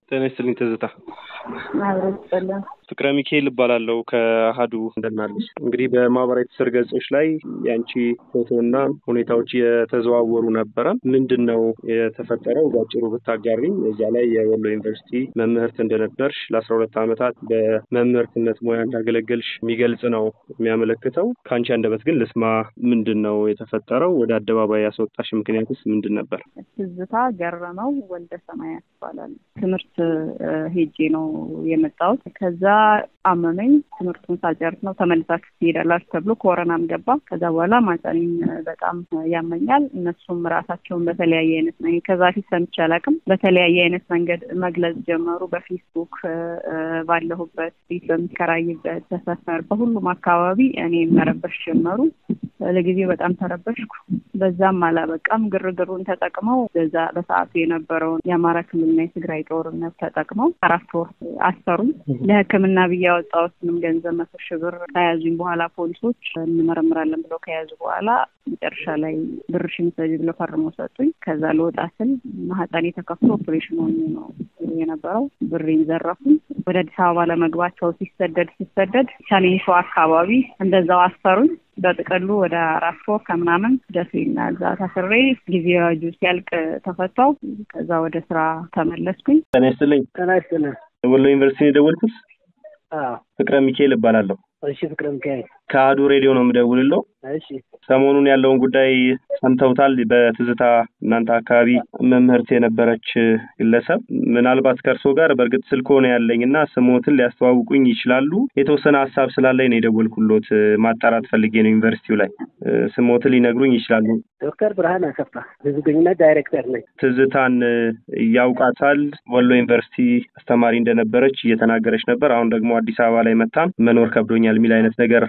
ጤና ይስጥልኝ ትዝታ። አብረን ይስጥልን። ፍቅረ ሚካኤል እባላለሁ ከአሀዱ እንደናለች። እንግዲህ በማህበራዊ ትስስር ገጾች ላይ የአንቺ ፎቶና ሁኔታዎች የተዘዋወሩ ነበረ። ምንድን ነው የተፈጠረው? ባጭሩ ብታጋሪኝ። እዚያ ላይ የወሎ ዩኒቨርሲቲ መምህርት እንደነበርሽ ለአስራ ሁለት ዓመታት በመምህርትነት ሙያ እንዳገለገልሽ የሚገልጽ ነው የሚያመለክተው። ከአንቺ አንደበት ግን ልስማ። ምንድን ነው የተፈጠረው? ወደ አደባባይ ያስወጣሽ ምክንያትስ ምንድን ነበር? ትዝታ ገረመው ወልደ ሰማያት ይባላል። ትምህርት ሄጄ ነው የመጣሁት። ከዛ አመመኝ። ትምህርቱን ሳልጨርስ ነው ተመልሳችሁ ትሄዳላችሁ ተብሎ ኮረናም ገባ። ከዛ በኋላ ማህፀኔን በጣም ያመኛል። እነሱም ራሳቸውን በተለያየ አይነት መንገድ ከዛ ፊት ሰምቼ አላውቅም። በተለያየ አይነት መንገድ መግለጽ ጀመሩ። በፌስቡክ ባለሁበት ቤት በሚከራይበት በሰፈር በሁሉም አካባቢ እኔ መረበሽ ጀመሩ። ለጊዜው በጣም ተረበሽኩ። በዛም አላበቃም። ግርግሩን ተጠቅመው በዛ በሰዓቱ የነበረውን የአማራ ክልልና የትግራይ ጦርነት ተጠቅመው አራት ወር አሰሩኝ። ለሕክምና ብዬ ያወጣሁትንም ገንዘብ መቶ ሺህ ብር ከያዙኝ በኋላ ፖሊሶች እንመረምራለን ብለው ከያዙ በኋላ መጨረሻ ላይ ብርሽን ውሰጂ ብለው ፈርመው ሰጡኝ። ከዛ ልወጣ ስል ማህፀኔ ተከፍቶ ኦፕሬሽን ሆኜ ነው የነበረው። ብሬን ዘረፉኝ። ወደ አዲስ አበባ ለመግባቸው ሲሰደድ ሲሰደድ ቻሌንሾ አካባቢ እንደዛው አሰሩኝ። በጥቅሉ ወደ አራት ወር ከምናምን ደሴና እዛ ታስሬ ጊዜ አዋጁ ሲያልቅ ተፈታው። ከዛ ወደ ስራ ተመለስኩኝ። ጤና ይስጥልኝ። ጤና ይስጥልን። ወሎ ዩኒቨርሲቲ የደወልኩት አዎ። ፍቅረ ሚካኤል እባላለሁ። እሺ፣ ፍቅረ ሚካኤል። ከአሀዱ ሬዲዮ ነው የምደውልለው። እሺ፣ ሰሞኑን ያለውን ጉዳይ ሰምተውታል። በትዝታ እናንተ አካባቢ መምህርት የነበረች ግለሰብ ምናልባት ከእርስዎ ጋር በእርግጥ ስልክዎ ነው ያለኝ እና ስሞትን ሊያስተዋውቁኝ ይችላሉ። የተወሰነ ሀሳብ ስላለኝ ነው የደወልኩሎት። ማጣራት ፈልጌ ነው ዩኒቨርሲቲው ላይ ስሞትን ሊነግሩኝ ይችላሉ? ዶክተር ብርሃን አሰፋ ህዝብ ግንኙነት ዳይሬክተር ነኝ። ትዝታን ያውቃታል። ወሎ ዩኒቨርሲቲ አስተማሪ እንደነበረች እየተናገረች ነበር። አሁን ደግሞ አዲስ አበባ ላይ መታ መኖር ከብዶኛል የሚል አይነት ነገር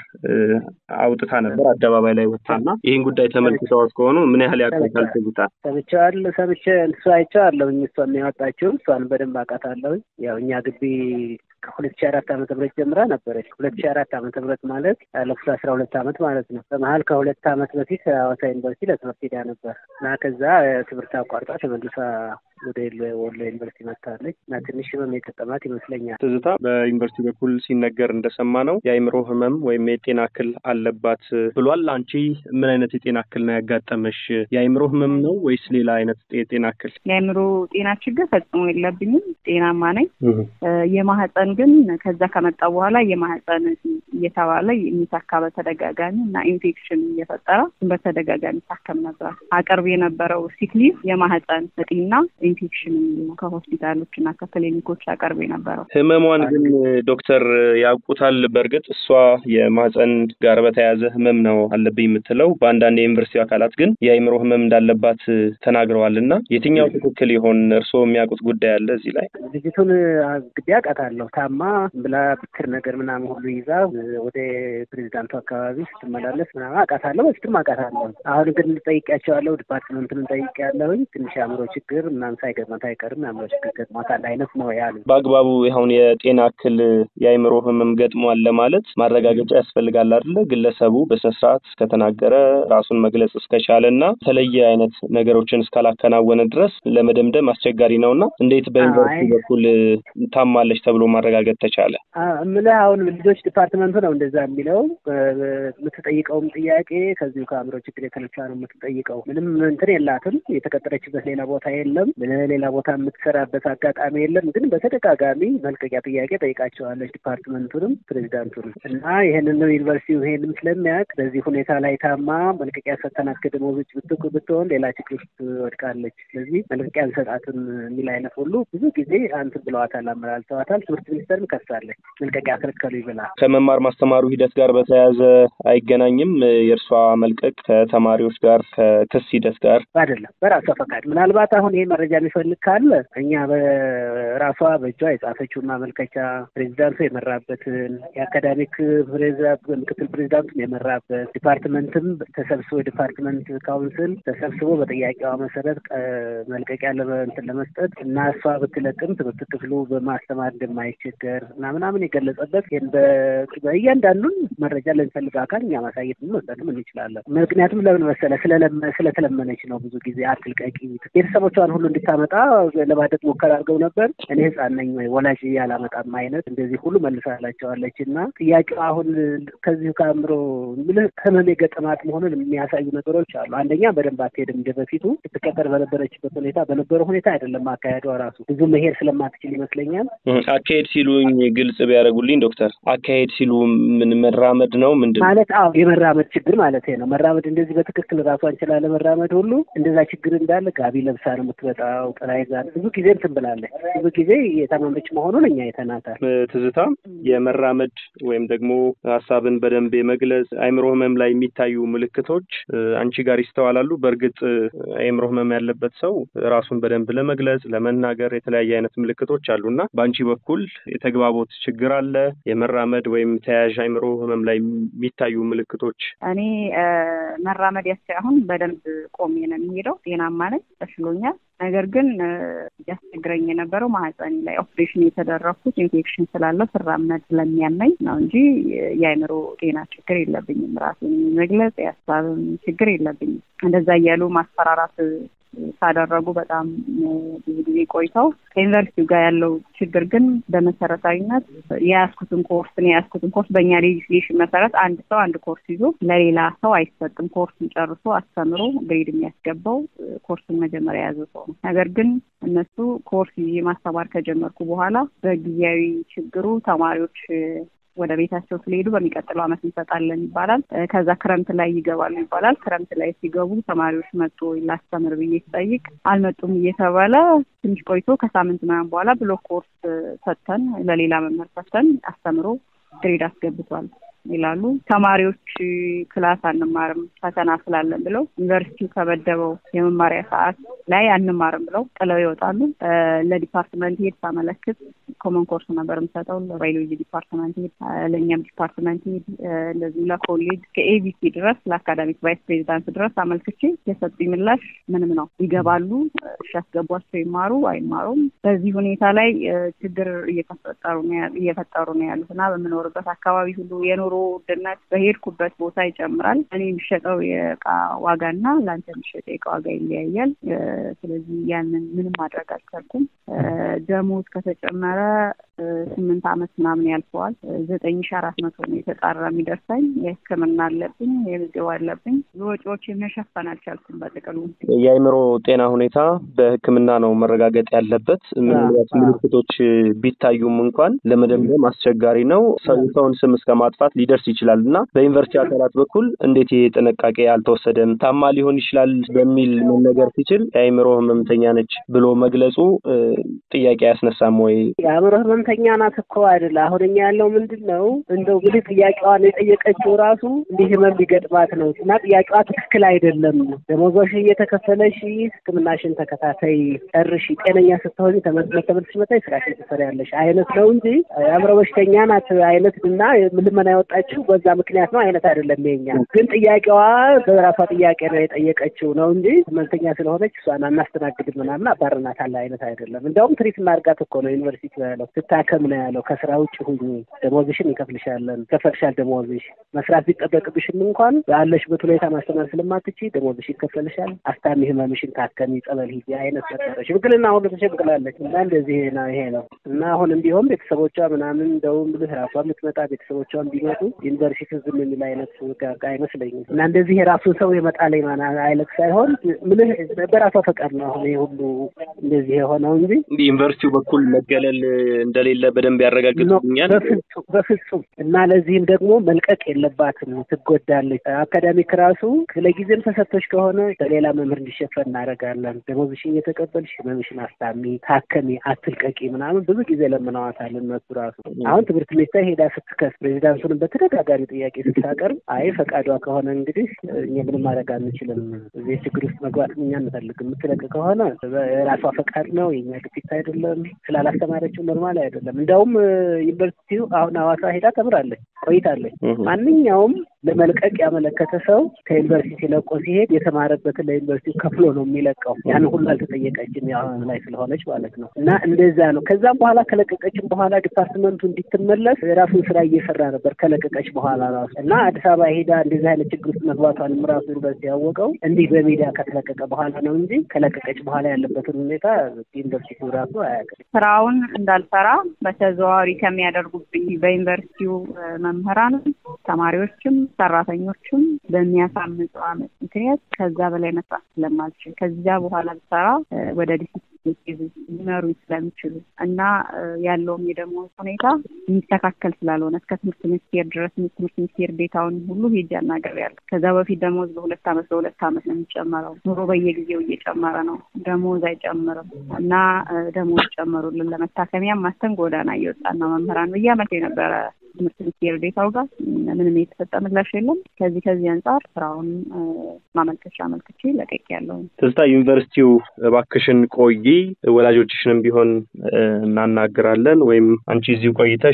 አውጥታ ነበር አደባባይ ላይ ወጥታና ይህን ጉዳይ ተመልክተዋት ከሆኑ ምን ያህል ያውቃታል ትዝታ? ሰምቼዋለሁ። ሰምቼ እሱ አይቼዋለሁኝ። እሷን ያወጣችው እሷን በደንብ አውቃታለሁኝ። ያው እኛ ግቢ ከሁለት ሺህ አራት ዓመተ ምህረት ጀምራ ነበረች። ሁለት ሺህ አራት ዓመተ ምህረት ማለት ያለፉት አስራ ሁለት ዓመት ማለት ነው። በመሀል ከሁለት ዓመት በፊት ሐዋሳ ዩኒቨርሲቲ ለትምህርት ሄዳ ነበር እና ከዛ ትምህርት አቋርጣ ተመልሳ ወደ ወሎ ዩኒቨርሲቲ መጥታለች እና ትንሽ ህመም የገጠማት ይመስለኛል። ትዝታ በዩኒቨርሲቲ በኩል ሲነገር እንደሰማ ነው የአእምሮ ህመም ወይም የጤና እክል አለባት ብሏል። አንቺ ምን አይነት የጤና እክል ነው ያጋጠመሽ? የአእምሮ ህመም ነው ወይስ ሌላ አይነት የጤና እክል? የአእምሮ ጤና ችግር ፈጽሞ የለብኝም። ጤናማ ነኝ። የማህፀን ግን ከዛ ከመጣ በኋላ የማህፀን እየተባለ የሚታካ በተደጋጋሚ እና ኢንፌክሽን እየፈጠረ በተደጋጋሚ ታከም ነበር። አቅርብ የነበረው ሲክሊቭ የማህፀን እጢና ኢንፌክሽን ከሆስፒታሎች እና ከክሊኒኮች አቀርብ የነበረው ህመሟን ግን ዶክተር ያውቁታል። በእርግጥ እሷ የማህፀን ጋር በተያያዘ ህመም ነው አለብኝ የምትለው፣ በአንዳንድ የዩኒቨርሲቲ አካላት ግን የአእምሮ ህመም እንዳለባት ተናግረዋል። እና የትኛው ትክክል ይሆን? እርስዎ የሚያውቁት ጉዳይ አለ እዚህ ላይ? ልጅቱን ግቢ አውቃታለሁ። ታማ ብላ ብትር ነገር ምናምን ሁሉ ይዛ ወደ ፕሬዚዳንቱ አካባቢ ስትመላለስ ምናምን አውቃታለሁ። በፊትም አውቃታለሁ። አሁን ግን ጠይቄያቸዋለሁ። ዲፓርትመንቱን ጠይቄያለሁኝ። ትንሽ አእምሮ ችግር ምናምን ሳይገጥማት አይቀርም የአእምሮ ችግር ገጥሟታል አይነት ነው ያሉ። በአግባቡ አሁን የጤና እክል የአእምሮ ህመም ገጥሟል ለማለት ማረጋገጫ ያስፈልጋል አይደለ? ግለሰቡ በስነስርዓት እስከተናገረ ራሱን መግለጽ እስከቻለ እና የተለየ አይነት ነገሮችን እስካላከናወነ ድረስ ለመደምደም አስቸጋሪ ነው እና እንዴት በዩኒቨርሲቲ በኩል ታማለች ተብሎ ማረጋገጥ ተቻለ? እምልህ አሁን ልጆች ዲፓርትመንቱ ነው እንደዛ የሚለው። የምትጠይቀውም ጥያቄ ከዚሁ ከአእምሮ ችግር የተነሳ ነው የምትጠይቀው። ምንም እንትን የላትም። የተቀጠረችበት ሌላ ቦታ የለም። ሌላ ቦታ የምትሰራበት አጋጣሚ የለም። ግን በተደጋጋሚ መልቀቂያ ጥያቄ ጠይቃቸዋለች ዲፓርትመንቱንም ፕሬዚዳንቱንም እና ይህንን ነው ዩኒቨርሲቲው ይሄንም ስለሚያውቅ በዚህ ሁኔታ ላይ ታማ መልቀቂያ ሰተናት ከደሞዝ ውጭ ብትሆን ሌላ ችግር ውስጥ ወድቃለች። ስለዚህ መልቀቂያ አንሰጣትም የሚል አይነት ሁሉ ብዙ ጊዜ አንትን ብለዋታል፣ አመላልተዋታል። ትምህርት ሚኒስተርም ከሳለች መልቀቂያ ከልከሉ ይብላል። ከመማር ማስተማሩ ሂደት ጋር በተያያዘ አይገናኝም። የእርሷ መልቀቅ ከተማሪዎች ጋር ከክስ ሂደት ጋር አይደለም፣ በራሷ ፈቃድ። ምናልባት አሁን ይሄ መረጃ የሚፈልግ ካለ እኛ በራሷ በእጇ የጻፈችውን ማመልከቻ ፕሬዚዳንቱ የመራበትን የአካዳሚክ ምክትል ፕሬዚዳንቱም የመራበት ዲፓርትመንትም ተሰብስቦ የዲፓርትመንት ካውንስል ተሰብስቦ በጥያቄዋ መሰረት መልቀቂያ እንትን ለመስጠት እና እሷ ብትለቅም ትምህርት ክፍሉ በማስተማር እንደማይቸገር እና ምናምን የገለጸበት በእያንዳንዱን መረጃ ለሚፈልግ አካል እኛ ማሳየት መስጠትም እንችላለን። ምክንያቱም ለምን መሰለ ስለተለመነች ነው። ብዙ ጊዜ አትልቀቂ ቤተሰቦቿን ሁሉ እንድታመጣ ለማድረግ ሙከራ አድርገው ነበር። እኔ ህፃን ነኝ ወይ ወላጅ ያላመጣም አይነት እንደዚህ ሁሉ መልሳላቸዋለች። እና ጥያቄው አሁን ከዚሁ ከአእምሮ ምልህ ህመም የገጠማት መሆኑን የሚያሳዩ ነገሮች አሉ። አንደኛ በደንብ አትሄድም። እንደ በፊቱ ስትቀጠር በነበረችበት ሁኔታ በነበረው ሁኔታ አይደለም አካሄዷ ራሱ ብዙ መሄድ ስለማትችል ይመስለኛል። አካሄድ ሲሉኝ ግልጽ ቢያደርጉልኝ ዶክተር፣ አካሄድ ሲሉ ምን መራመድ ነው ምንድን ማለት? አዎ የመራመድ ችግር ማለት ነው። መራመድ እንደዚህ በትክክል ራሷን ችላ ለመራመድ ሁሉ እንደዛ ችግር እንዳለ ጋቢ ለብሳ ነው የምትመጣው። ጥላ ይዛ ብዙ ጊዜ እንትን ብላለች። ብዙ ጊዜ የታመመች መሆኑን እኛ አይተናታል። ትዝታ የመራመድ ወይም ደግሞ ሀሳብን በደንብ የመግለጽ አእምሮ ህመም ላይ የሚታዩ ምልክቶች አንቺ ጋር ይስተዋላሉ። በእርግጥ አእምሮ ህመም ያለበት ሰው ራሱን በደንብ ለመግለጽ ለመናገር የተለያየ አይነት ምልክቶች አሉ እና በአንቺ በኩል የተግባቦት ችግር አለ? የመራመድ ወይም ተያያዥ አእምሮ ህመም ላይ የሚታዩ ምልክቶች? እኔ መራመድ ያስ አሁን በደንብ ቆሜ ነው የሚሄደው። ጤናማ ነኝ፣ ተሽሎኛል። ነገር ግን እያስቸግረኝ የነበረው ማህፀኔ ላይ ኦፕሬሽን የተደረግኩት ኢንፌክሽን ስላለው ስራመድ ስለሚያመኝ ነው እንጂ የአእምሮ ጤና ችግር የለብኝም። ራሴን መግለጽ የሀሳብም ችግር የለብኝም። እንደዛ እያሉ ማስፈራራት ካደረጉ በጣም ብዙ ጊዜ ቆይተው ከዩኒቨርሲቲው ጋር ያለው ችግር ግን በመሰረታዊነት የያዝኩትን ኮርስ ነው የያዝኩትን ኮርስ በእኛ ሌጅስሌሽን መሰረት አንድ ሰው አንድ ኮርስ ይዞ ለሌላ ሰው አይሰጥም። ኮርሱን ጨርሶ አስተምሮ ግሬድ የሚያስገባው ኮርሱን መጀመሪያ የያዘ ሰው ነው። ነገር ግን እነሱ ኮርስ ይዤ ማስተማር ከጀመርኩ በኋላ በጊዜያዊ ችግሩ ተማሪዎች ወደ ቤታቸው ስለሄዱ በሚቀጥለው ዓመት እንሰጣለን ይባላል። ከዛ ክረምት ላይ ይገባሉ ይባላል። ክረምት ላይ ሲገቡ ተማሪዎች መጡ ላስተምር ብዬ ስጠይቅ አልመጡም እየተባለ ትንሽ ቆይቶ ከሳምንት ምናምን በኋላ ብሎክ ኮርስ ሰጥተን ለሌላ መምህር ሰጥተን አስተምሮ ግሬድ አስገብቷል ይላሉ። ተማሪዎች ክላስ አንማርም ፈተና ስላለን ብለው ዩኒቨርሲቲው ከበደበው የመማሪያ ሰዓት ላይ አንማርም ብለው ጥለው ይወጣሉ። ለዲፓርትመንት ሄድ ሳመለክት ኮመን ኮርስ ነበር የምሰጠው ለባዮሎጂ ዲፓርትመንት ሄድ፣ ለእኛም ዲፓርትመንት ሄድ፣ እንደዚሁ ለኮሌጅ ከኤቢሲ ድረስ ለአካዳሚክ ቫይስ ፕሬዚዳንት ድረስ አመልክቼ የሰጡኝ ምላሽ ምንም ነው። ይገባሉ፣ እሺ ያስገቧቸው፣ ይማሩ አይማሩም። በዚህ ሁኔታ ላይ ችግር እየተፈጠሩ እየፈጠሩ ነው ያሉት እና በምኖርበት አካባቢ ሁሉ የኑሮ ውድነት በሄድኩበት ቦታ ይጨምራል። እኔ የሚሸጠው የእቃ ዋጋና ለአንተ የሚሸጠው የእቃ ዋጋ ይለያያል። ስለዚህ ያንን ምንም ማድረግ አልቻልኩም። ደሞዝ ከተጨመረ ስምንት ዓመት ምናምን ያልፈዋል። ዘጠኝ ሺ አራት መቶ ነው የተጣራ የሚደርሰኝ። የሕክምና አለብኝ፣ የምግብ አለብኝ። ወጪዎች መሸፈን አልቻልኩም። በጥቅሉ የአእምሮ ጤና ሁኔታ በሕክምና ነው መረጋገጥ ያለበት። ምናልባት ምልክቶች ቢታዩም እንኳን ለመደምደም አስቸጋሪ ነው። ሰውን ስም እስከ ማጥፋት ሊደርስ ይችላል እና በዩኒቨርሲቲ አካላት በኩል እንዴት ይሄ ጥንቃቄ አልተወሰደም? ታማ ሊሆን ይችላል በሚል መነገር ሲችል የአእምሮ ህመምተኛ ነች ብሎ መግለጹ ጥያቄ አያስነሳም ወይ? የአእምሮ ህመምተኛ ናት እኮ አይደለ። አሁን እኛ ያለው ምንድን ነው እንደው ብልህ ጥያቄዋን የጠየቀችው ራሱ እንዲህ ህመም ሊገጥማት ነው እና ጥያቄዋ ትክክል አይደለም። ደሞዞሽ እየተከፈለሽ ህክምናሽን ተከታታይ ጨርሺ፣ ጤነኛ ስትሆኝ ተመልሰሽ መጣሽ ስራሽን ትሰሪያለሽ አይነት ነው እንጂ የአእምሮ በሽተኛ ናት አይነት እና ልመና ያወጣችው በዛ ምክንያት ነው አይነት አይደለም። የኛ ግን ጥያቄዋ በራሷ ጥያቄ ነው የጠየቀችው ነው እንጂ ህመምተኛ ስለሆነች እሷን አናስተናግድም ምናምን አባርናታል አይነት አይደለም። እንደውም ትሪት እናድርጋት እኮ ነው ዩኒቨርሲቲ ያለው ስታከም ነው ያለው። ከስራ ውጭ ሁኚ፣ ደሞዝሽን እንከፍልሻለን፣ ከፈልሻል ደሞዝሽ መስራት ቢጠበቅብሽም እንኳን ባለሽበት ሁኔታ ማስተማር ስለማትች ደሞዝሽ ይከፈልሻል፣ አስታሚ ህመምሽን ታከሚ፣ ጸበል ሂጂ አይነት ነበረ። ሽምግልና ሁሉ ተሸምግላለች እና እንደዚህ ነው ይሄ ነው እና አሁንም ቢሆን ቤተሰቦቿ ምናምን እንደውም ብልህ ራሷ የምትመጣ ቤተሰቦቿን ቢመጡ ዩኒቨርሲቲ ዝም የሚል አይነት ጋጋ አይመስለኝም እና እንደዚህ የራሱን ሰው የመጣለኝ ማና አይነት ሳይሆን ምልህ በራሷ ፈቃድ ነው አሁን ይሄ ሁሉ እንደዚህ የሆነው እንጂ ዩኒቨርሲቲው በኩል መገለል እንደሌለ በደንብ ያረጋግጡኛል። በፍጹም በፍጹም እና ለዚህም ደግሞ መልቀቅ የለባትም ትጎዳለች። አካዳሚክ ራሱ ለጊዜም ተሰጥቶች ከሆነ በሌላ መምህር እንዲሸፈን እናደርጋለን። ደሞዝሽን እየተቀበልሽ ህመምሽን አስታሚ፣ ታከሚ፣ አትልቀቂ ምናምን ብዙ ጊዜ ለምነዋታል እነሱ ራሱ አሁን ትምህርት ሚኒስቴር ሄዳ ስትከስ ፕሬዚዳንቱንም በተደጋጋሚ ጥያቄ ስታቀርብ አይ ፈቃዷ ከሆነ እንግዲህ እኛ ምንም ማድረግ አንችልም፣ እዚህ ችግር ውስጥ መግባት እኛ አንፈልግም፣ የምትለቅ ከሆነ የራሷ ፈቃድ ነው፣ የኛ ግፊት አይደለም፣ ስላላስተማረችው ኖርማል አይደለም። እንደውም ዩኒቨርሲቲው አሁን ሐዋሳ ሄዳ ተምራለች ቆይታለች። ማንኛውም ለመልቀቅ ያመለከተ ሰው ከዩኒቨርሲቲ ለቆ ሲሄድ የተማረበትን ለዩኒቨርሲቲ ከፍሎ ነው የሚለቀው። ያን ሁሉ አልተጠየቀችም ያሁን ላይ ስለሆነች ማለት ነው። እና እንደዛ ነው። ከዛም በኋላ ከለቀቀችም በኋላ ዲፓርትመንቱ እንዲትመለስ የራሱን ስራ እየሰራ ነበር። ከለቀ ከለቀቀች በኋላ ራሱ እና አዲስ አበባ ሄዳ እንደዚህ አይነት ችግር ውስጥ መግባቷንም ራሱ ዩኒቨርሲቲ ያወቀው እንዲህ በሚዲያ ከተለቀቀ በኋላ ነው እንጂ ከለቀቀች በኋላ ያለበትን ሁኔታ ዩኒቨርሲቲው ራሱ አያውቅም። ስራውን እንዳልሰራ በተዘዋዋሪ ከሚያደርጉብኝ በዩኒቨርሲቲው መምህራንም፣ ተማሪዎችም፣ ሰራተኞችም በሚያሳምጹ አመት ምክንያት ከዛ በላይ መስራት ስለማልችል ከዚያ በኋላ ብሰራ ወደ ዲሲፕሊን ሊመሩኝ ስለሚችሉ እና ያለውም የደሞዝ ሁኔታ የሚስተካከል ስላልሆነ እስከ ትምህርት ሚኒስቴር ድረስ ትምህርት ሚኒስቴር ዴታውን ሁሉ ሄጄ አናግሬያለሁ። ከዛ በፊት ደሞዝ በሁለት አመት በሁለት አመት ነው የሚጨመረው። ኑሮ በየጊዜው እየጨመረ ነው፣ ደሞዝ አይጨምርም እና ደሞዝ ጨመሩልን። ለመታከሚያም ማስተን ጎዳና እየወጣን ነው መምህራን ብዬ አመልክ የነበረ ትምህርት ሚኒስቴር ዴታው ጋር ምንም የተሰጠ ምላሽ የለም። ከዚህ ከዚህ አንጻር ስራውን ማመልከቻ አመልክቼ ለቀቅ ያለው ትዝታ ዩኒቨርሲቲው እባክሽን ቆይ ወላጆችሽንም ቢሆን እናናግራለን ወይም አንቺ እዚሁ ቆይተሽ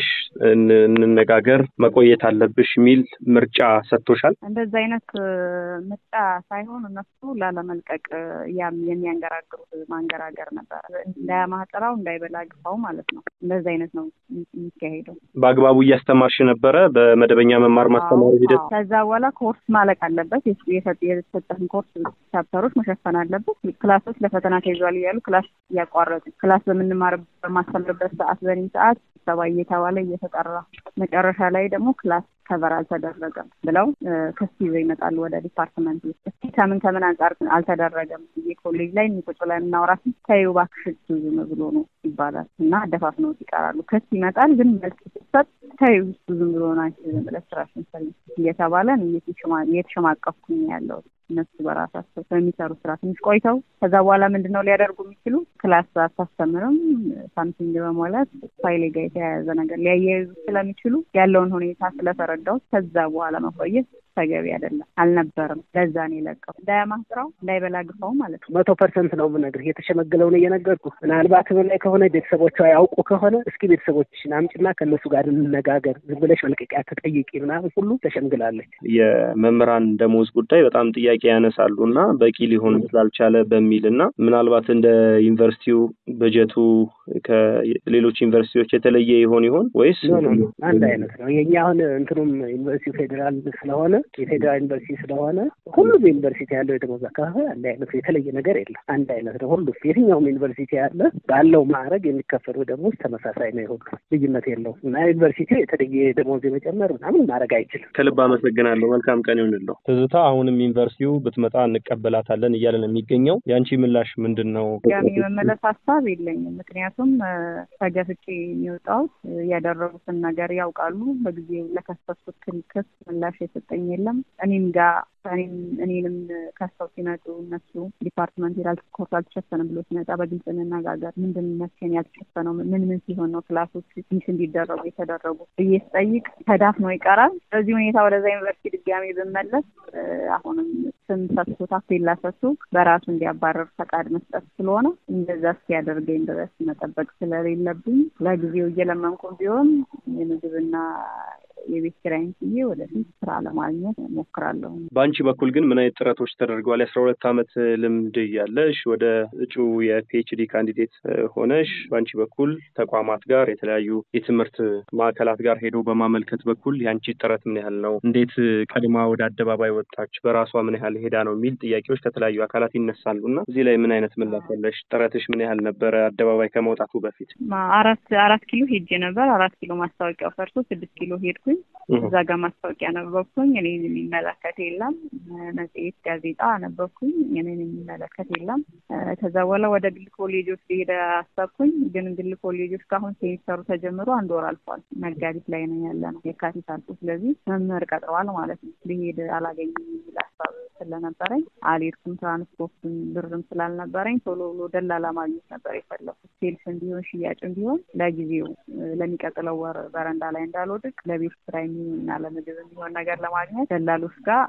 እንነጋገር መቆየት አለብሽ የሚል ምርጫ ሰጥቶሻል? እንደዚ አይነት ምርጫ ሳይሆን እነሱ ላለመልቀቅ የሚያንገራግሩት ማንገራገር ነበር። እንዳያማጥራው እንዳይበላ ግፋው ማለት ነው። እንደዚ አይነት ነው የሚካሄደው። በአግባቡ እያስተማርሽ ነበረ በመደበኛ መማር ማስተማሩ ሂደት? ከዛ በኋላ ኮርስ ማለቅ አለበት። የተሰጠን ኮርስ ቻፕተሮች መሸፈን አለበት። ክላሶች ለፈተና ተይዟል እያሉ ክላስ እያቋረጡ ክላስ በምንማር በማስተምርበት ሰዓት በኔ ሰዓት ስብሰባ እየተባለ እየተጠራ መጨረሻ ላይ ደግሞ ክላስ ከቨር አልተደረገም ብለው ክስ ይዘው ይመጣሉ ወደ ዲፓርትመንት ውስጥ። እስኪ ከምን ከምን አንጻር አልተደረገም ብዬ ኮሌጅ ላይ ቁጭ ላይ የምናወራት ተይው እባክሽ ዝም ብሎ ነው ይባላል እና አደፋፍነውት ይቀራሉ። ክስ ይመጣል ግን መልስ ሲሰጥ ተይው ዝም ብሎ ናቸው ዝም ብለሽ ስራሽን ስሪ እየተባለ እየተሸማቀፍኩኝ ያለው እነሱ በራሳቸው በሚሰሩ ስራ ትንሽ ቆይተው ከዛ በኋላ ምንድን ነው ሊያደርጉ የሚችሉ ክላስ አታስተምርም ሳምቲንግ በማለት ፋይሌ ጋር የተያያዘ ነገር ሊያያይዙ ስለሚችሉ ያለውን ሁኔታ ስለተረዳሁት ከዛ በኋላ መቆየት ተገቢ አይደለም አልነበርም። ለዛ ነው የለቀው። እንዳያማስራው እንዳይበላ ግፋው ማለት ነው። መቶ ፐርሰንት ነው የምነግርህ። የተሸመገለው ነው እየነገርኩ ምናልባት ላይ ከሆነ ቤተሰቦቿ ያውቁ ከሆነ እስኪ ቤተሰቦችሽን አምጪና ከእነሱ ጋር እንነጋገር፣ ዝም ብለሽ መልቀቂያ ተጠይቂ ምናምን ሁሉ ተሸምግላለች። የመምህራን ደሞዝ ጉዳይ በጣም ጥያቄ ያነሳሉ እና በቂ ሊሆን ስላልቻለ በሚል እና ምናልባት እንደ ዩኒቨርሲቲው በጀቱ ከሌሎች ዩኒቨርሲቲዎች የተለየ ይሆን ይሆን ወይስ አንድ አይነት ነው? የኛ አሁን እንትኑም ዩኒቨርሲቲው ፌዴራል ስለሆነ የፌዴራል ዩኒቨርሲቲ ስለሆነ ሁሉም ዩኒቨርሲቲ ያለው የደሞዝ አካፋይ አንድ አይነት የተለየ ነገር የለም። አንድ አይነት ነው። ሁሉ የትኛውም ዩኒቨርሲቲ ያለ ባለው ማዕረግ የሚከፈሉ ደሞዝ ተመሳሳይ ነው። የሁሉ ልዩነት የለውም እና ዩኒቨርሲቲው የተለየ ደሞዝ የመጨመር ምናምን ማድረግ አይችልም። ከልብ አመሰግናለሁ። መልካም ቀን ይሁንልዎ። ትዝታ፣ አሁንም ዩኒቨርሲቲው ብትመጣ እንቀበላታለን እያለ ነው የሚገኘው። የአንቺ ምላሽ ምንድን ነው? ጋሚ መመለስ ሀሳብ የለኝም። ምክንያቱም ተገፍቼ የሚወጣሁት ያደረጉትን ነገር ያውቃሉ። በጊዜው ለከሰሱት ክስ ምላሽ የሰጠኝ የለም። እኔም ጋር እኔንም ከሰው ሲመጡ እነሱ ዲፓርትመንት ሄዳል ኮርስ አልተሸፈንም ብሎ ሲመጣ በግልጽ እንነጋገር፣ ምንድን መስገን ያልተሸፈነው ምን ምን ሲሆን ነው ክላሶች ሚስ እንዲደረጉ የተደረጉ ብዬ ስጠይቅ ተዳፍኖ ይቀራል። በዚህ ሁኔታ ወደዛ ዩኒቨርሲቲ ድጋሜ ብመለስ አሁንም ስም ሰጥቶ ታፔላ ሰጥቶ በራሱ እንዲያባረር ፈቃድ መስጠት ስለሆነ እንደዛ እስኪያደርገኝ ድረስ መጠበቅ ስለሌለብኝ ለጊዜው እየለመንኩ ቢሆን የምግብና የቤት ኪራይን ስዬ ወደፊት ስራ ለማግኘት ሞክራለሁ። በአንቺ በኩል ግን ምን አይነት ጥረቶች ተደርገዋል? የአስራ ሁለት ዓመት ልምድ እያለሽ ወደ እጩ የፒኤችዲ ካንዲዴት ሆነሽ በአንቺ በኩል ተቋማት ጋር የተለያዩ የትምህርት ማዕከላት ጋር ሄዶ በማመልከት በኩል የአንቺ ጥረት ምን ያህል ነው? እንዴት ቀድማ ወደ አደባባይ ወጣች? በራሷ ምን ያህል ሄዳ ነው የሚል ጥያቄዎች ከተለያዩ አካላት ይነሳሉ እና እዚህ ላይ ምን አይነት ምላሽ ያለሽ? ጥረትሽ ምን ያህል ነበረ? አደባባይ ከመውጣቱ በፊት አራት አራት ኪሎ ሄጄ ነበር። አራት ኪሎ ማስታወቂያው ፈርሶ ስድስት ኪሎ ሄድኩኝ። እዛ ጋር ማስታወቂያ ነበብኩኝ። እኔን የሚመለከት የለም። መጽሔት፣ ጋዜጣ ነበብኩኝ። እኔን የሚመለከት የለም። ከዛ በኋላ ወደ ግል ኮሌጆች ሊሄድ አሰብኩኝ። ግን ግል ኮሌጆች ከአሁን ሴሚስተሩ ተጀምሮ አንድ ወር አልፏል። መጋቢት ላይ ነው ያለ ነው የካቲት አልፎ። ስለዚህ መምህር ቀጥረዋል ማለት ነው። ሊሄድ አላገኝም የሚል ሀሳብ ስለነበረኝ አልሄድኩም። ትራንስፖርትም ብርም ስላልነበረኝ ቶሎ ብሎ ደላላ ማግኘት ነበር የፈለኩት። ሴልስ እንዲሆን ሽያጭ እንዲሆን ለጊዜው ለሚቀጥለው ወር በረንዳ ላይ እንዳልወድቅ ለቤት ስራ የሚሆን እና ለምግብ የሚሆን ነገር ለማግኘት ደላሎች ጋር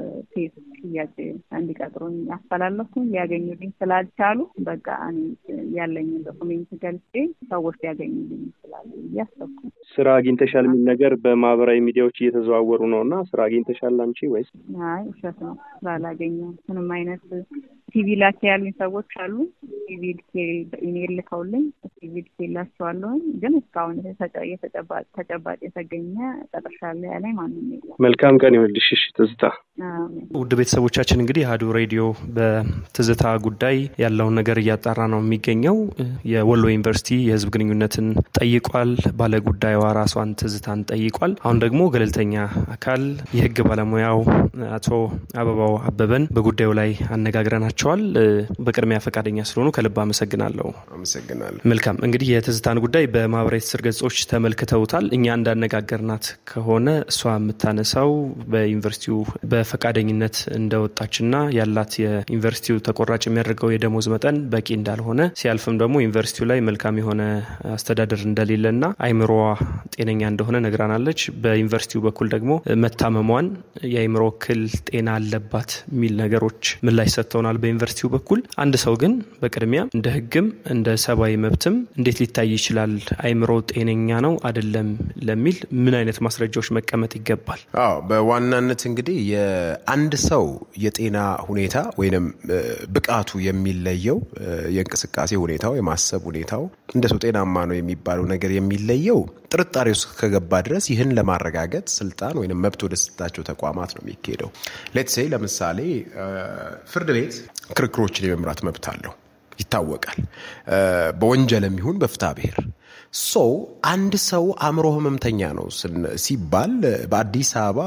ሴት ሽያጭ እንዲቀጥሩኝ ያስተላለፍኩኝ። ሊያገኙልኝ ስላልቻሉ በቃ እኔ ያለኝን ዶኩሜንት ገልጬ ሰዎች ሊያገኙልኝ ይችላሉ ብዬ አሰብኩ። ስራ አግኝተሻል የሚል ነገር በማህበራዊ ሚዲያዎች እየተዘዋወሩ ነው እና ስራ አግኝተሻል አንቺ ወይስ? አይ ውሸት ነው። ስላላገኘው ምንም አይነት ሲቪል ላኪ ያሉኝ ሰዎች አሉ። ሲቪል በኢሜይል ልከውልኝ ሲቪል ላቸዋለሁኝ። ግን እስካሁን ተጨባጭ የተገኘ ጨረሻ ላይ ያለኝ ማንም የለም። መልካም ቀን ይሁንልሽ። እሺ ትዝታ። ውድ ቤተሰቦቻችን እንግዲህ አሀዱ ሬዲዮ በትዝታ ጉዳይ ያለውን ነገር እያጣራ ነው የሚገኘው። የወሎ ዩኒቨርሲቲ የህዝብ ግንኙነትን ጠይቋል። ባለጉዳዩዋ ራሷን ትዝታን ጠይቋል። አሁን ደግሞ ገለልተኛ አካል የህግ ባለሙያው አቶ አበባው አበበን በጉዳዩ ላይ አነጋግረናቸዋል። በቅድሚያ ፈቃደኛ ስለሆኑ ከልብ አመሰግናለሁ። አመሰግናለሁ። መልካም እንግዲህ የትዝታን ጉዳይ በማህበራዊ ትስስር ገጾች ተመልክተውታል። እኛ እንዳነጋገርናት ከሆነ እሷ የምታነሳው በዩኒቨርሲቲው በፈቃደኝነት እንደወጣችና ያላት የዩኒቨርሲቲው ተቆራጭ የሚያደርገው የደሞዝ መጠን በቂ እንዳልሆነ ሲያልፍም ደግሞ ዩኒቨርሲቲው ላይ መልካም የሆነ አስተዳደር እንደሌለና አይምሮዋ ጤነኛ እንደሆነ ነግራናለች። በዩኒቨርሲቲው በኩል ደግሞ መታመሟን የአይምሮ እክል ጤና አለባት የሚል ነገሮች ምላሽ ሰጥተውናል በዩኒቨርሲቲው በኩል። አንድ ሰው ግን በቅድሚያ እንደ ህግም እንደ ሰብአዊ መብትም እንዴት ሊታይ ይችላል? አይምሮ ጤነኛ ነው አይደለም ለሚል ምን አይነት ማስረጃዎች መቀመጥ ይገባል? አዎ በዋናነት እንግዲህ የአንድ ሰው የጤና ሁኔታ ወይም ብቃቱ የሚለየው የእንቅስቃሴ ሁኔታው፣ የማሰብ ሁኔታው እንደ ሰው ጤናማ ነው የሚባለው ነገር የሚለየው ጥርጣሬ ውስጥ ከገባ ድረስ ይህን ለማረጋገጥ ስልጣን ወይም መብት ወደ ሰጣቸው ተቋማት ነው የሚካሄደው። ሌትሴይ ለምሳሌ ፍርድ ቤት ክርክሮችን የመምራት መብት አለው ይታወቃል። በወንጀልም ይሁን በፍትሐ ብሔር ሰው አንድ ሰው አእምሮ ህመምተኛ ነው ሲባል በአዲስ አበባ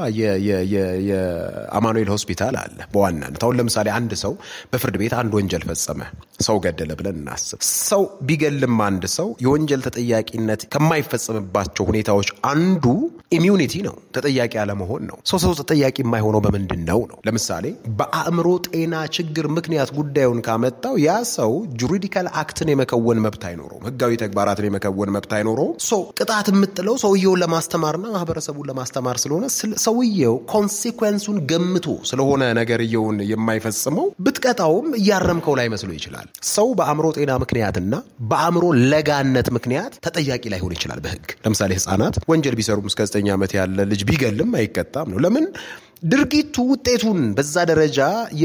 የአማኑኤል ሆስፒታል አለ። በዋናነት አሁን ለምሳሌ አንድ ሰው በፍርድ ቤት አንድ ወንጀል ፈጸመ፣ ሰው ገደለ ብለን እናስብ። ሰው ቢገልም አንድ ሰው የወንጀል ተጠያቂነት ከማይፈጸምባቸው ሁኔታዎች አንዱ ኢሚዩኒቲ ነው፣ ተጠያቂ አለመሆን ነው። ሰው ሰው ተጠያቂ የማይሆነው በምንድን ነው ነው? ለምሳሌ በአእምሮ ጤና ችግር ምክንያት ጉዳዩን ካመጣው ያ ሰው ጁሪዲካል አክትን የመከወን መብት አይኖረውም፣ ህጋዊ ተግባራትን የመከወን መብት አይኖረውም። ሶ ቅጣት የምጥለው ሰውየውን ለማስተማርና ማህበረሰቡን ለማስተማር ስለሆነ ሰውየው ኮንሲኩዌንሱን ገምቶ ስለሆነ ነገርየውን የማይፈጽመው ብትቀጣውም እያረምከው ላይ መስሎ ይችላል። ሰው በአእምሮ ጤና ምክንያትና በአእምሮ ለጋነት ምክንያት ተጠያቂ ላይሆን ይችላል በህግ። ለምሳሌ ህጻናት ወንጀል ቢሰሩም እስከ 9 ዓመት ያለ ልጅ ቢገልም አይቀጣም ነው። ለምን? ድርጊቱ ውጤቱን በዛ ደረጃ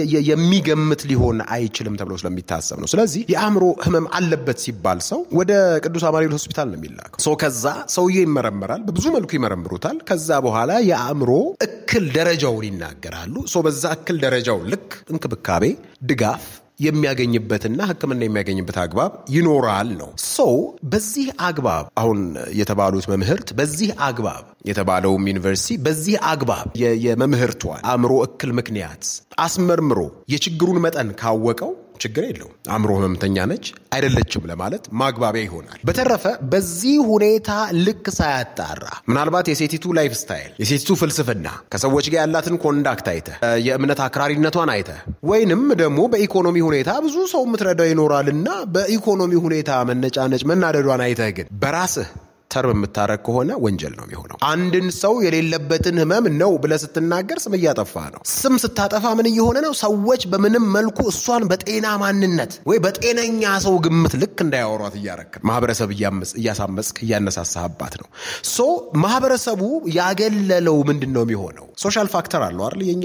የሚገምት ሊሆን አይችልም ተብሎ ስለሚታሰብ ነው። ስለዚህ የአእምሮ ህመም አለበት ሲባል ሰው ወደ ቅዱስ አማኑኤል ሆስፒታል ነው የሚላከው። ሰው ከዛ ሰውዬ ይመረመራል። በብዙ መልኩ ይመረምሩታል። ከዛ በኋላ የአእምሮ እክል ደረጃውን ይናገራሉ። ሰው በዛ እክል ደረጃው ልክ እንክብካቤ፣ ድጋፍ የሚያገኝበትና ሕክምና የሚያገኝበት አግባብ ይኖራል ነው። ሰው በዚህ አግባብ አሁን የተባሉት መምህርት በዚህ አግባብ የተባለውም ዩኒቨርሲቲ በዚህ አግባብ የመምህርቷን አእምሮ እክል ምክንያት አስመርምሮ የችግሩን መጠን ካወቀው ችግር የለውም። አእምሮ ህመምተኛ ነች አይደለችም ለማለት ማግባቢያ ይሆናል። በተረፈ በዚህ ሁኔታ ልክ ሳያጣራ ምናልባት የሴቲቱ ላይፍ ስታይል፣ የሴቲቱ ፍልስፍና፣ ከሰዎች ጋር ያላትን ኮንዳክት አይተ የእምነት አክራሪነቷን አይተ ወይንም ደግሞ በኢኮኖሚ ሁኔታ ብዙ ሰው የምትረዳው ይኖራልና በኢኮኖሚ ሁኔታ መነጫነጭ መናደዷን አይተህ ግን በራስህ ተርም የምታረግ ከሆነ ወንጀል ነው የሚሆነው። አንድን ሰው የሌለበትን ህመም ነው ብለህ ስትናገር ስም እያጠፋ ነው። ስም ስታጠፋ ምን እየሆነ ነው? ሰዎች በምንም መልኩ እሷን በጤና ማንነት ወይ በጤነኛ ሰው ግምት ልክ እንዳያወሯት እያረክ ማህበረሰብ እያሳመጽክ እያነሳሳህባት ነው። ሶ ማህበረሰቡ ያገለለው ምንድን ነው የሚሆነው? ሶሻል ፋክተር አለው አይደል? የኛ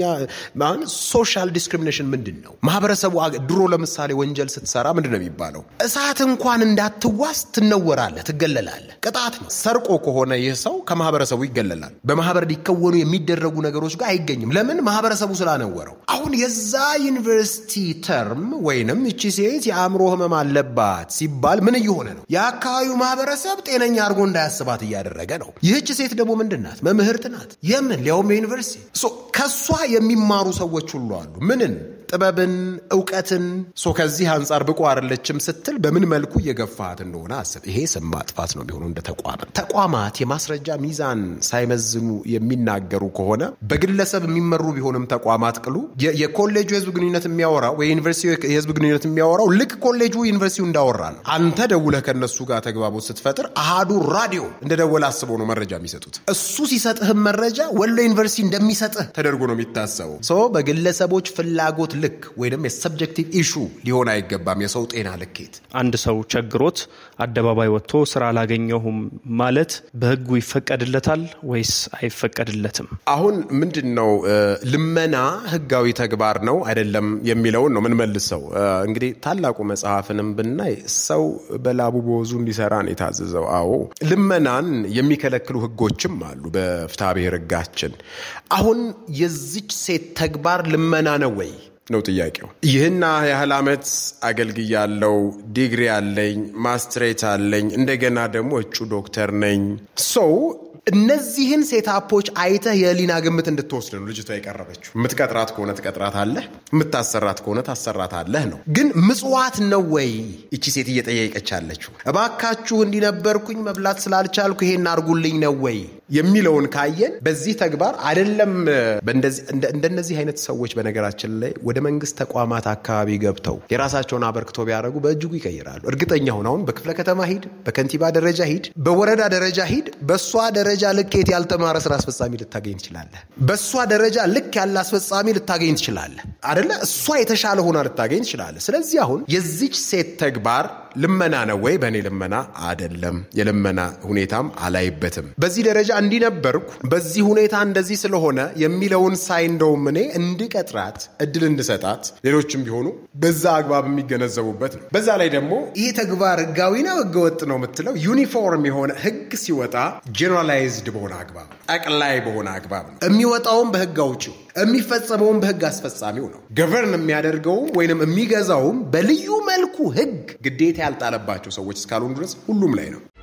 ሶሻል ዲስክሪሚኔሽን ምንድን ነው? ማህበረሰቡ ድሮ ለምሳሌ ወንጀል ስትሰራ ምንድን ነው የሚባለው? እሳት እንኳን እንዳትዋስ ትነወራለህ፣ ትገለላለህ። ቅጣት ነው። ሰርቆ ከሆነ ይህ ሰው ከማህበረሰቡ ይገለላል። በማህበር ሊከወኑ የሚደረጉ ነገሮች ጋር አይገኝም። ለምን? ማህበረሰቡ ስላነወረው። አሁን የዛ ዩኒቨርሲቲ ተርም ወይንም እቺ ሴት የአእምሮ ህመም አለባት ሲባል ምን እየሆነ ነው? የአካባቢው ማህበረሰብ ጤነኛ አድርጎ እንዳያስባት እያደረገ ነው። ይህች ሴት ደግሞ ምንድን ናት? መምህርት ናት። የምን ሊያውም የዩኒቨርሲቲ ከእሷ የሚማሩ ሰዎች ሁሉ አሉ። ምንን ጥበብን፣ እውቀትን ሶ ከዚህ አንጻር ብቁ አይደለችም ስትል በምን መልኩ እየገፋት እንደሆነ አስብ። ይሄ ስም ማጥፋት ነው የሚሆነው እንደ ተቋም። ተቋማት የማስረጃ ሚዛን ሳይመዝኑ የሚናገሩ ከሆነ በግለሰብ የሚመሩ ቢሆንም ተቋማት ቅሉ የኮሌጁ የህዝብ ግንኙነት የሚያወራው ወይ ዩኒቨርሲቲ የህዝብ ግንኙነት የሚያወራው ልክ ኮሌጁ ዩኒቨርሲቲው እንዳወራ ነው። አንተ ደውለህ ከነሱ ጋር ተግባቦት ስትፈጥር አሃዱ ራዲዮ እንደ ደወለ አስበው ነው መረጃ የሚሰጡት። እሱ ሲሰጥህም መረጃ ወሎ ዩኒቨርሲቲ እንደሚሰጥህ ተደርጎ ነው የሚታሰበው። ሶ በግለሰቦች ፍላጎት ልክ ወይም የሰብጀክቲቭ ኢሹ ሊሆን አይገባም። የሰው ጤና ልኬት አንድ ሰው ቸግሮት አደባባይ ወጥቶ ስራ አላገኘሁም ማለት በህጉ ይፈቀድለታል ወይስ አይፈቀድለትም? አሁን ምንድን ነው ልመና ህጋዊ ተግባር ነው አይደለም የሚለውን ነው ምንመልሰው። እንግዲህ ታላቁ መጽሐፍንም ብናይ ሰው በላቡ በወዙ እንዲሰራ ነው የታዘዘው። አዎ ልመናን የሚከለክሉ ህጎችም አሉ በፍትሐ ብሔር ህጋችን። አሁን የዚች ሴት ተግባር ልመና ነው ወይ ነው ጥያቄው። ይህና ያህል ዓመት አገልግያለው፣ ዲግሪ አለኝ፣ ማስትሬት አለኝ፣ እንደገና ደግሞ እጩ ዶክተር ነኝ ሰው እነዚህን ሴታፖች አይተህ የህሊና ግምት እንድትወስድ ነው ልጅቷ የቀረበችው። የምትቀጥራት ከሆነ ትቀጥራት አለህ፣ የምታሰራት ከሆነ ታሰራት አለህ ነው። ግን ምጽዋት ነው ወይ ይቺ ሴት እየጠየቀች ያለችው? እባካችሁ እንዲነበርኩኝ መብላት ስላልቻልኩ ይሄን አርጉልኝ ነው ወይ የሚለውን ካየን በዚህ ተግባር አይደለም። እንደነዚህ አይነት ሰዎች በነገራችን ላይ ወደ መንግስት ተቋማት አካባቢ ገብተው የራሳቸውን አበርክቶ ቢያደርጉ በእጅጉ ይቀይራሉ። እርግጠኛ ሁን። አሁን በክፍለ ከተማ ሂድ፣ በከንቲባ ደረጃ ሂድ፣ በወረዳ ደረጃ ሂድ። በእሷ ደረጃ ልኬት ያልተማረ ስራ አስፈጻሚ ልታገኝ ትችላለህ። በእሷ ደረጃ ልክ ያለ አስፈጻሚ ልታገኝ ትችላለህ። አደለ? እሷ የተሻለ ሆና ልታገኝ ትችላለህ። ስለዚህ አሁን የዚች ሴት ተግባር ልመና ነው ወይ? በእኔ ልመና አደለም። የልመና ሁኔታም አላይበትም። በዚህ ደረጃ እንዲነበርኩ በዚህ ሁኔታ እንደዚህ ስለሆነ የሚለውን ሳይ እንደውም እኔ እንድቀጥራት እድል እንድሰጣት ሌሎችም ቢሆኑ በዛ አግባብ የሚገነዘቡበት ነው። በዛ ላይ ደግሞ ይህ ተግባር ህጋዊ ነው ህገወጥ ነው የምትለው ዩኒፎርም የሆነ ህግ ሲወጣ ጄኔራላይዝድ በሆነ አግባብ ጠቅላይ በሆነ አግባብ ነው የሚወጣውም በህግ አውጪው የሚፈጸመውም በህግ አስፈጻሚው ነው። ገቨርን የሚያደርገውም ወይንም የሚገዛውም በልዩ መልኩ ህግ ግዴታ ያልጣለባቸው ሰዎች እስካልሆኑ ድረስ ሁሉም ላይ ነው።